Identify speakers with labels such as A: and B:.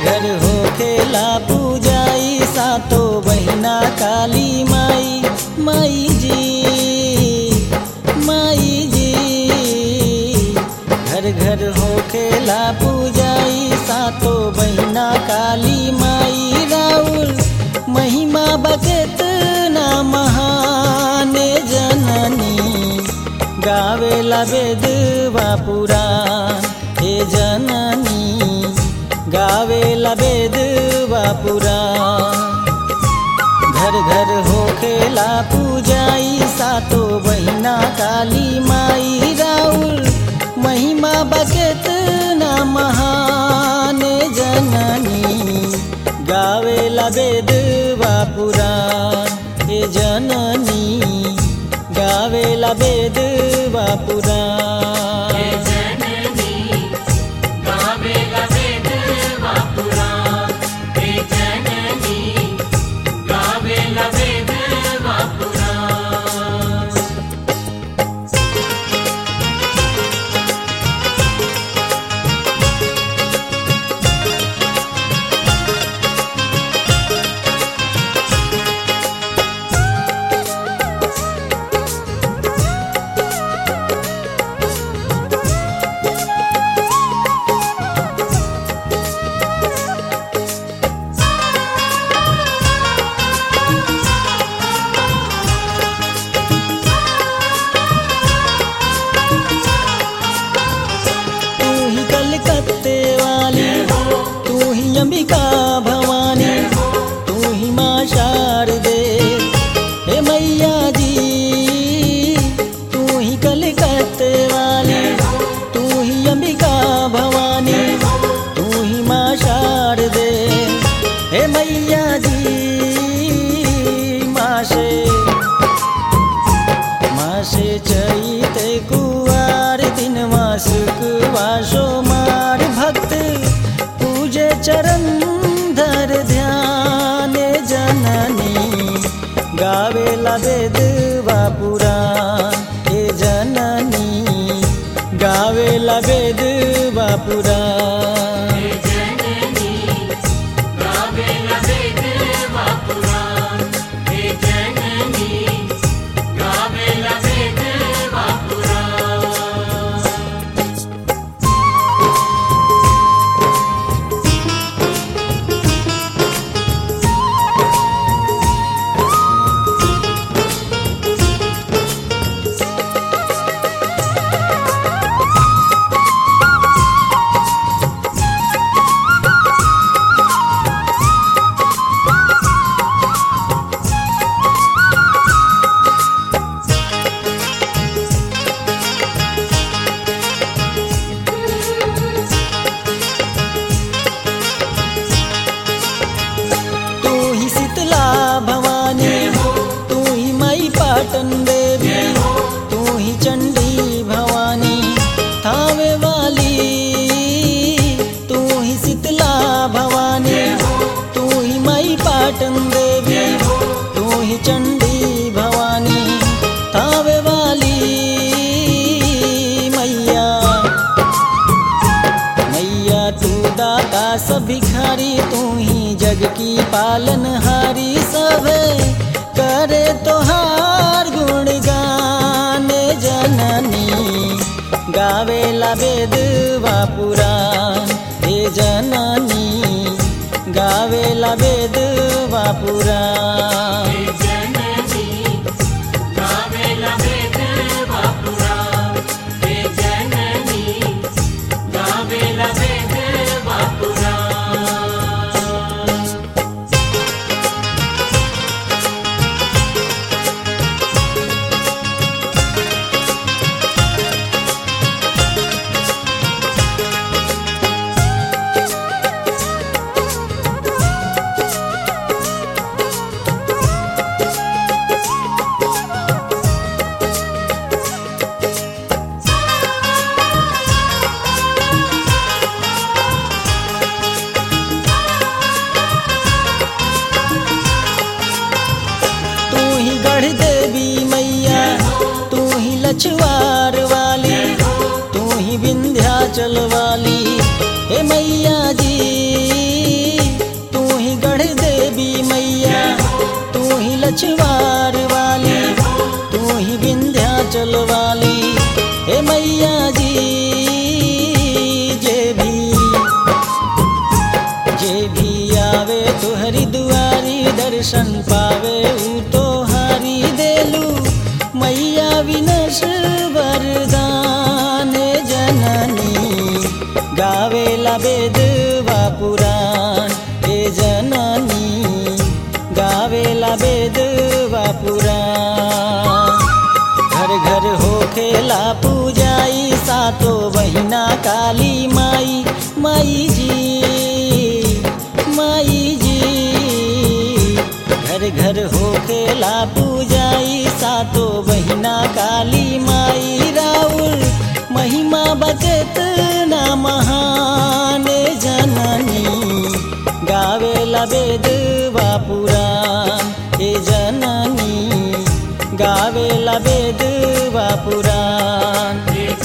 A: घर हो खेला पूजाई सातो बहिना काली माई माई जी माई जी घर घर हो खेला पूजाई सातो बहिना काली माई राउर महिमा बकेत ना महान जननी गावेला वेदवा पुराण हे जननी गावेला वेदवा पुराण घर घर हो खेला पूजाई सातो बहिना काली माई राउर महिमा बकेत ना महान जननी गावेला वेदवा पुराण हे जननी गावेला वेदवा पुराण
B: जननी गावेला वेदवा पुराण हे जननी गावेला वेदवा पुराण
A: तू ही कलकत्ते वाली तू ही अंबिका भवानी तू ही माँ शारदे हे मैया जी तू ही कलकत्ते वाली तू ही अंबिका भवानी तू ही माँ शारदे हे मैया जी माशे मासे चैते कुवार दिन मासुक वासो मार भक्त पूजे चरण धर ध्यान जननी गावेला वेदवा पुराण हे जननी गावेला वेदवा पुराण
B: जननी गावेला वेदवा पुराण हे जननी गावेला वेदवा पुराण
A: तू ही शीतला भवानी तू ही माई पाटन देवी तू ही चंडी भवानी थावे वाली तू ही शीतला भवानी तू ही माई पाटन देवी तू ही चंडी भवानी थावे वाली मैया मैया तू दाता सब भिखारी तू ही जग की पालनहारी सब करे तोहार गुण गाने जननी गावेला वेदवा पुराण हे जननी गावेला वेदवा पुराण
B: जननी गावेला वेदवा पुराण हे जननी गावेला वेदवा पुराण
A: तू पिछवार वाली तू ही विंध्याचल वाली हे मैया जी जे भी जे भी आवे तुहरी दुआरी दर्शन पावे ऊ तो हारी देलू मैया विनश वरदान जननी गावेला वेद वा पुराण हे जननी गावेला वेद वा पुराण घर घर हो खेला पूजाई सातो बहिना काली माई माई जी माई जी घर घर हो खेला पूजाई सातो बहिना काली माई राउर महिमा बचत ना महान जननी गावेला वेद वा पुराण हे जननी गावेला वेद वा पुराण
B: हे